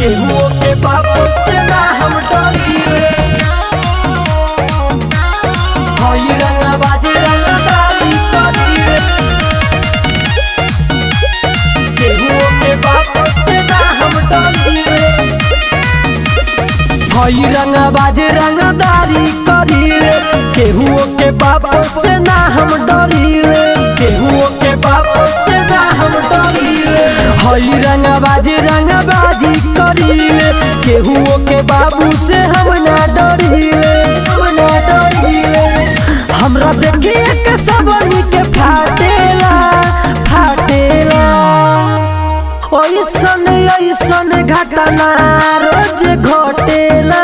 केहुओ के बाप से ना हम डरिले हई रंगा बाजे रंगदारी करिले केहुओ के बाप से ना हम डरिले हई रंगा बाजे रंगदारी करिले केहुओ के बाप से ना हम डरिले केहुओ के बाप से ना हम डरिले हई रंगा बाजे रंगबाजी करिले केहुओ के बाबू से हम ना डरिले हम ना डरिले हमरा देखिए के सबनी के फाटेला फाटेला ऐसन ऐसन घटना रोज घटेला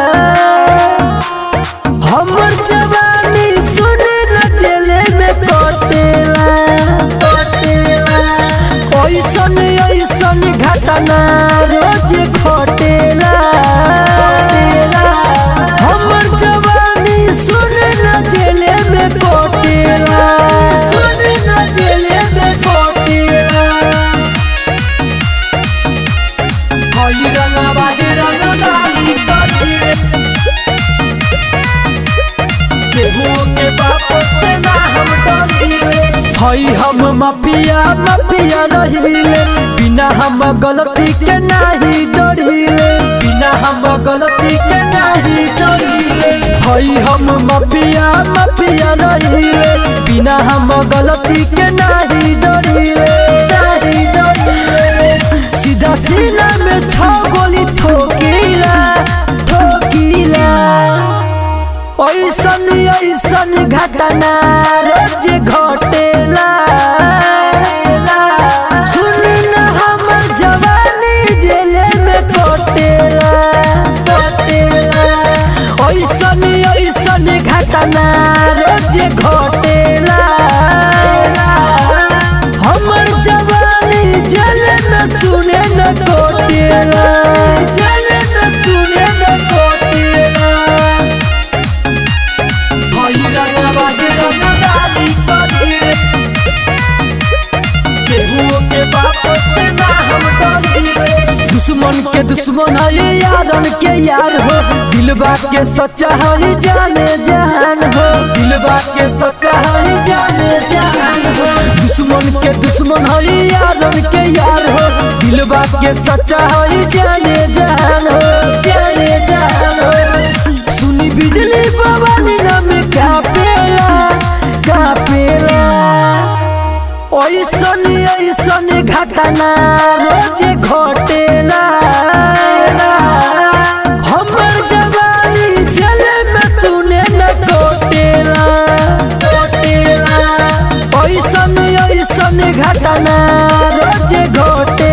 हमर जवानी सुन न जेले में कटेला कटेला ऐसन ऐसन घटना रोज घटेला हमर जवानी सुन न जेले में कटेला सुन न जेले में कटेला हई रंगा बाजे रंगदारी करिए केहुओ के बाप से ना हम डरिले हई हम माफिया माफिया रहिले बिना हम गलती के नाही डरिले बिना हम गलती के नाही डरिले हई हम माफिया माफिया रहिले बिना हम गलती के नाही डरिले नाही डरिले सीधा सीना में छह गोली ठोकीला ठोकीला ऐसन ऐसन घटना रोज घटेला सुन न हमर जवानी जेले में कटेला कटेला ऐसन ऐसन घटना रोज घटेला हमर जवानी जेले में सुने न कटेला जेले में सुने न कटेला हई रंगा बाजे रंगदारी करिए केहुओ के बाप से ना हम डरिले दुश्मन के दुश्मन है यारन के यार हो दिलबा के सच्चा है जाने जहान हो दिलबा के सच्चा है जाने जहान हो दुश्मन के दुश्मन है यारन के यार हो दिलबा के सच्चा है जाने जहान हो जाने जहान हो सुनी बिजली बवाली नाम कापेला कापेला ऐसन ऐसन घटना रोज घटेला हमर जवानी जले में सुने न कोटेला कोटेला ऐसन ऐसन घटना रोज घटेला